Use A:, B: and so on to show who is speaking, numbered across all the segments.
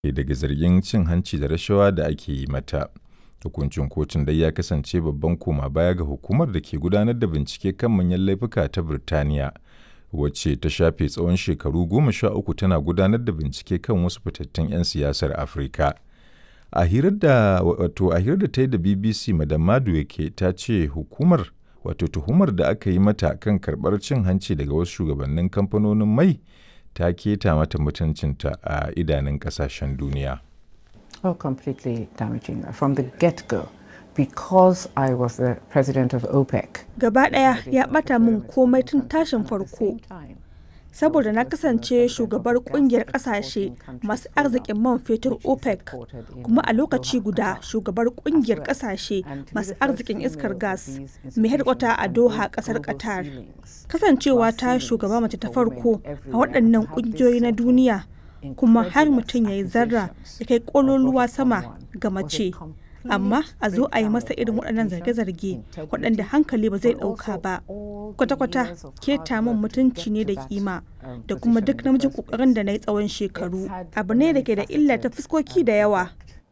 A: daga zargin cin hanci da rashawa da ake yi mata. Hukuncin kotun dai ya kasance babban koma baya ga hukumar da ke gudanar da bincike kan manyan laifuka ta Birtaniya, wacce ta shafe tsawon shekaru goma sha uku tana gudanar da bincike kan wasu fitattun 'yan siyasar Afirka. A hirar da wato a hirar da ta yi da BBC Madam Madueke ta ce hukumar wato tuhumar da aka yi mata kan karɓar cin hanci daga wasu shugabannin kamfanonin mai ta keta mata mutuncinta a idanun ƙasashen duniya.
B: Oh, completely damaging from the get-go because I was the president of OPEC.
C: Gaba ɗaya ya ɓata min komai tun tashin farko. Saboda na kasance shugabar kungiyar kasashe masu arzikin man fetur OPEC kuma a lokaci guda shugabar kungiyar kasashe masu arzikin iskar gas mai hedkwata a Doha kasar Qatar. Kasancewa ta shugaba mace ta farko a waɗannan kungiyoyi na duniya kuma har mutum ya yi zarra ya kai kololuwa sama ga mace amma a zo a yi masa irin waɗannan zarge-zarge waɗanda hankali ba zai ɗauka ba kwata-kwata keta min mutunci ne da kima da kuma duk namijin ƙoƙarin da na yi tsawon shekaru abu ne da ke da illa ta fuskoki da yawa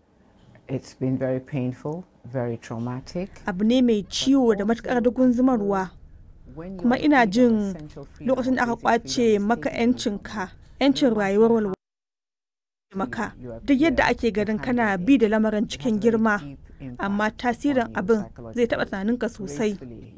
C: abu ne mai ciwo da matuƙar dugun zumarwa kuma ina jin lokacin da aka kwace maka 'yancinka 'yancin rayuwar walwala maka duk yadda ake ganin kana bi da lamarin cikin girma amma tasirin abin zai taɓa tunaninka sosai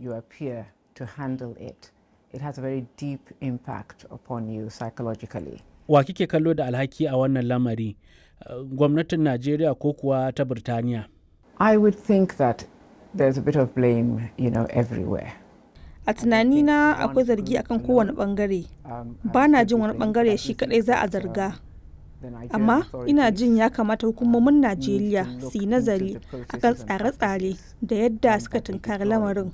D: wa kike kallo da alhaki a wannan lamari gwamnatin najeriya ko kuwa ta birtaniya
B: i would think that there's a bit of blame you know everywhere
C: a tunanina akwai zargi akan kowane bangare ba na jin wani bangare shi kadai za a zarga amma ina jin ya kamata hukumomin najeriya su yi nazari akan tsare-tsare da yadda suka tunkari lamarin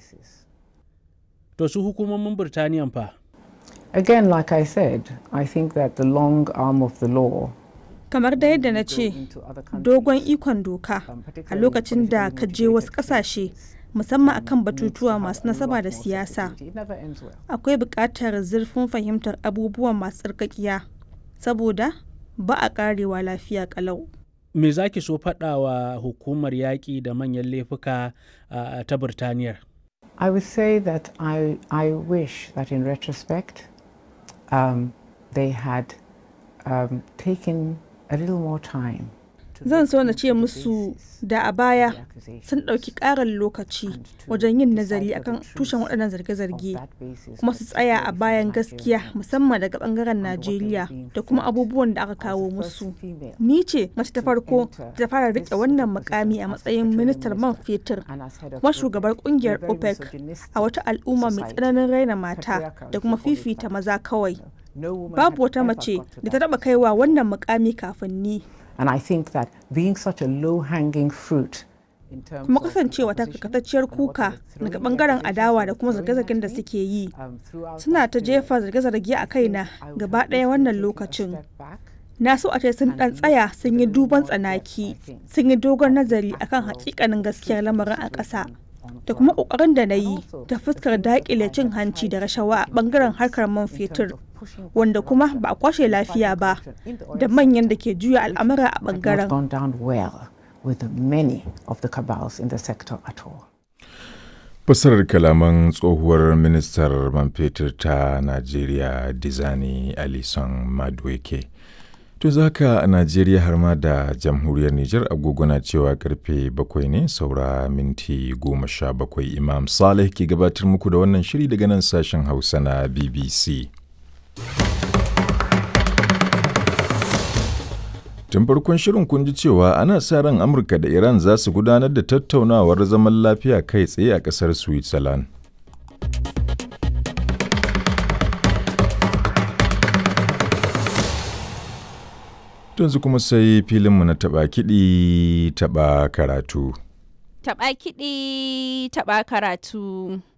D: to su hukumomin birtaniya fa
B: again like i said i think that the long arm of the law
C: kamar da yadda na ce dogon ikon doka a lokacin da ka je wasu kasashe musamman akan batutuwa masu nasaba da siyasa akwai buƙatar zurfin fahimtar abubuwan masu tsarkakiya saboda ba a karewa lafiya kalau
D: me za ki so faɗa wa hukumar yaƙi da manyan laifuka uh, ta birtaniyar
B: i would say that i, I wish that in retrospect um, they had um, taken a little more time
C: zan so na ce musu da a baya sun ɗauki ƙarin lokaci wajen yin nazari akan tushen waɗannan zarge-zarge kuma su tsaya a bayan gaskiya musamman daga ɓangaren najeriya da kuma abubuwan da aka kawo musu ni ce mace ta farko ta fara riƙe wannan mukami a matsayin ministar man fetur kuma shugabar ƙungiyar opec a wata al'umma mai tsananin raina mata da kuma fifita maza kawai babu wata mace da ta taɓa kaiwa wannan mukami kafin ni
B: And I think that being such a low-hanging fruit
C: kuma kasancewa ta kakatacciyar kuka daga bangaren adawa da kuma zarge-zargen da suke yi suna ta jefa zarge-zarge a kaina gaba ɗaya wannan lokacin na so a ce sun ɗan tsaya sun yi duban tsanaki sun yi dogon nazari akan hakikanin gaskiyar lamarin a ƙasa da kuma ƙoƙarin da na yi ta fuskar daƙile cin hanci da rashawa a bangaren harkar man fetur wanda kuma ba a kwashe lafiya ba da manyan da ke juya al'amura a bangaren.
A: Fasarar kalaman tsohuwar ministar man fetur ta Najeriya Dizani Alison Madueke. To zaka a Najeriya har ma da jamhuriyar Nijar agogona cewa karfe bakwai ne saura minti goma sha bakwai Imam Saleh ke gabatar muku da wannan shiri daga nan sashen Hausa na BBC. Tun farkon shirin kun ji cewa ana sa ran Amurka da Iran za su gudanar da tattaunawar zaman lafiya kai tsaye a ƙasar Switzerland. Yanzu kuma sai filinmu na taɓa kiɗi taɓa karatu.
E: Taɓa kiɗi taɓa karatu.